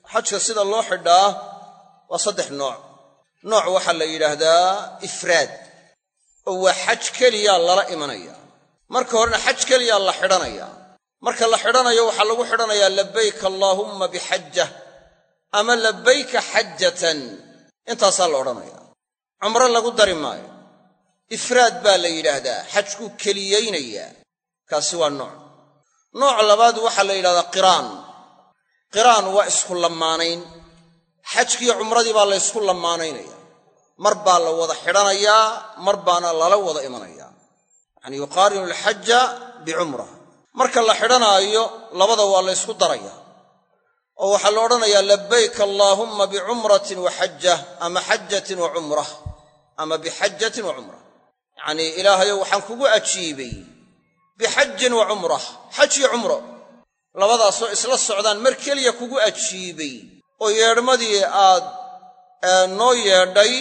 xajka sida loo xidhaa waa saddex nooc nooc waxaa la yidhaahdaa ifraad oo waa xaj keliyaa lala imanaya marka horena xaj keliyaa la xidhanaya marka la xidhanayo waxaa lagu xidhanayaa labayka allaahumma bixajja ama labayka xajatan intaasaa la odhanaya cumro lagu dari maayo ifraad baa la yidhaahdaa xajkuu keliyaynayaa kaasi waa nooc nooc labaad waxaa la yidhahdaa qiraan qiraan waa isku lamaanayn xajkiiyo cumradii baa la ysku lamaanaynaya mar baa la wada xidhanayaa mar baana lala wada imanayaa yacanii yuqaarinu alxaja bicumra marka la xidhanaayo labada waa la ysku daraya oo waxaa la odhanayaa labayka allaahumma bicumratin wa xajah ama xajatin wa cumrah ama bixajatin wa cumrah yacnii ilaahayow waxaan kugu ajiibay bixajin wa cumrah xaj iyo cumro labadaasoo isla socdaan mar keliya kugu ajiibay oo yeedhmadii aad noo yeedhay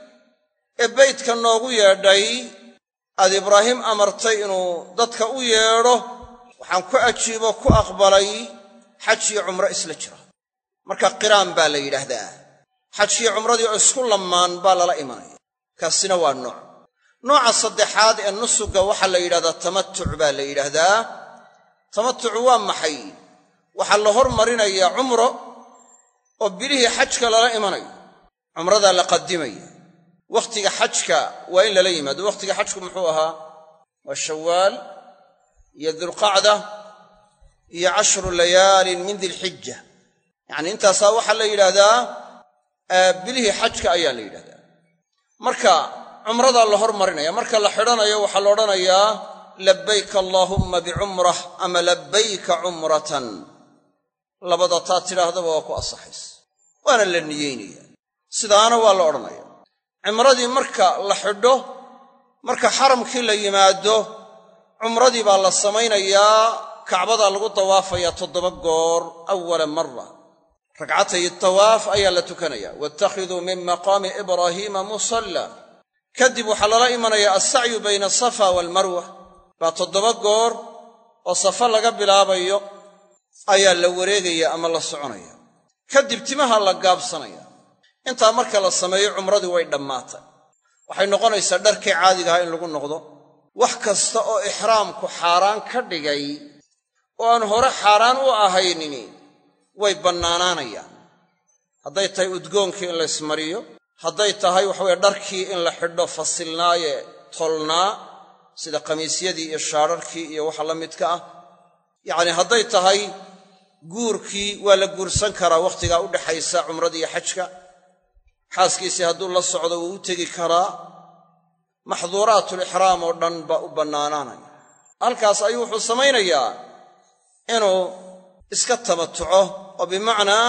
ee beydka noogu yeedhay aad ibraahim amartay inuu dadka u yeedho waxaan ku ajiibo ku aqbalay xaj iyo cumro isla jira marka qiraan baa la yidhaahdaa xaj iyo cumradii oo isku lammaan baa lala imanaya kaasina waa nooc nooca saddexaad ee nusuga waxaa la yidhahdaa tamatuc baa la yidhaahdaa tamatucu waa maxay waxaa la hormarinayaa cumro oo bilihii xajka lala imanayo cumradaa la qadimaya wakhtiga xajka waa in lala yimaado wakhtiga xajku muxuu ahaa waa shawaal iyo dulqacda iyo cashru layaalin min dilxija yacnii intaasaa waxaa la yidhaahdaa bilihii xajka ayaa la yidhahdaa marka cumradaa la hormarinaya marka la xidhanayo waxaa la odhanayaa labayka allaahumma bicumrah ama labayka cumratan labada taa tidhaahdaba waa ku asaxays waana la niyeynaya sidaana waa la odhanaya cimradii marka la xidho marka xaramkii la yimaado cumradii baa la samaynayaa kacbadaa lagu dawaafayaa toddoba goor awala mara ragcatay tawaaf ayaa la tukanaya waatakhiduu min maqaami ibraahiima musalla kadib waxaa lala imanayaa alsacyu bayna asafa waalmarwa baa toddoba goor oo safa laga bilaabayo ayaa la wareegaya ama la soconaya kadib timaha la gaabsanaya intaa marka la sameeyo cumradii way dhammaatay waxay noqonaysaa dharkii caadigaha in lagu noqdo wax kasta oo ixraamku xaaraan ka dhigay oo aan hore xaaraan u ahaynini way bannaanaanayaan hadday tahay udgoonkii in la ysmariyo hadday tahay waxaweye dharkii in la xidho fasilnaaye tolnaa sida khamiisyadii iyo shaadharkii iyo waxa la midka ah yacnii hadday tahay guurkii waa la guursan karaa wakhtigaa u dhaxaysa cumradii iyo xajka xaaskiisii hadduu la socdo wuu u tegi karaa maxduuraatulixraam oo dhan baa u bannaanaanaya halkaas ayuu wuxuu samaynayaa inuu iska tamatuco oo bimacnaa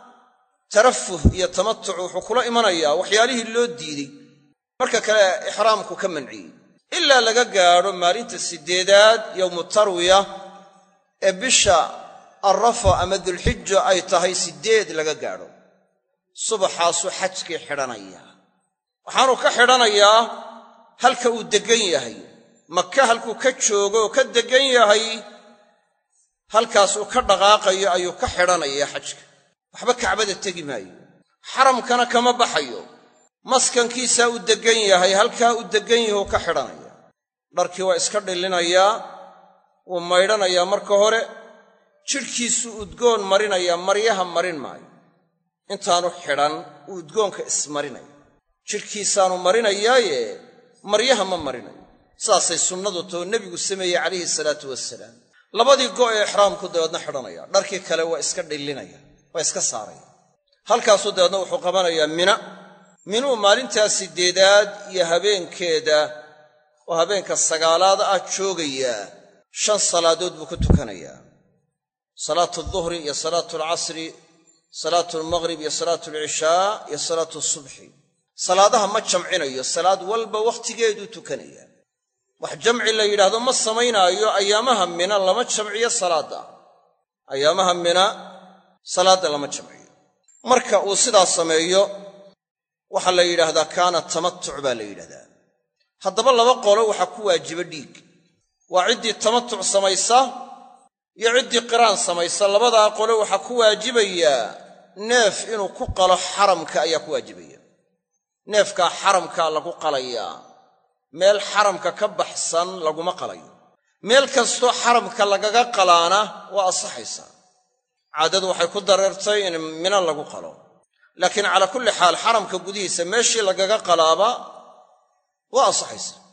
tarafuh iyo tamatuc wuxuu kula imanayaa waxyaalihii loo diiday marka kale ixraamku ka manciyey ilaa laga gaadho maalinta siddeedaad yowmu tarwiya ee bisha arrafa ama dulxijo ay tahay siddeed laga gaadho subaxaasuu xajkii xidhanayaa waxaanuu ka xidhanayaa halka uu deggan yahay maka halkuu ka joogo oo ka deggan yahay halkaas uu ka dhaqaaqayo ayuu ka xidhanayaa xajka waxba kacbada tegi maayo xaramkana kama baxayo maskankiisaa uu deggan yahay halkaa uu deggan yahi uu ka xidhanaya dharkii waa iska dhillinayaa wuu maydhanayaa marka hore jidhkiisuu udgoon marinayaa maryaha marin maayo intaanu xidhan uu udgoonka ismarinaya jidhkiisaanu marinayaaye maryaha ma marinayo saasay sunnadu too nebigu sameeyey calayhi salaatu wasalaam labadii go' ee ixraamku dabeedna xidhanaya dharkii kale waa iska dhillinaya waa iska saaraya halkaasuu dabeedna wuxuu qabanayaa mina minuu maalintaa siddeedaad iyo habeenkeeda oo habeenka sagaalaad ah joogayaa shan salaadood buu ku tukanayaa salaatu alduhri iyo salaatu alcasri salaatu almaghrib iyo salaatu alcishaa iyo salaatu asubxi salaadaha ma jamcinayo salaad walba wakhtigeeduu tukanayaa wax jamci la yidhaahdo ma samaynaayo ayaamaha mina lama jamciyo salaadda ayaamaha mina salaadda lama jamciyo marka uu sidaa sameeyo waxaa la yidhaahdaa kaana tamatuc baa la yidhahdaa haddaba laba qolo waxaa ku waajiba dhiig waa ciddii tamatuc samaysa iyo ciddii qiraan samaysa labadaa qole waxaa ku waajibayaa neef inuu ku qalo xaramka ayaa ku waajibaya neefkaa xaramkaa lagu qalayaa meel xaramka ka baxsan laguma qalayo meel kastoo xaramka lagaga qalaana waa asaxaysaa caadadu waxay ku dareertay in mina lagu qalo laakiin calaa kulli xaal xaramka gudihiisa meeshii lagaga qalaaba waa asaxaysaa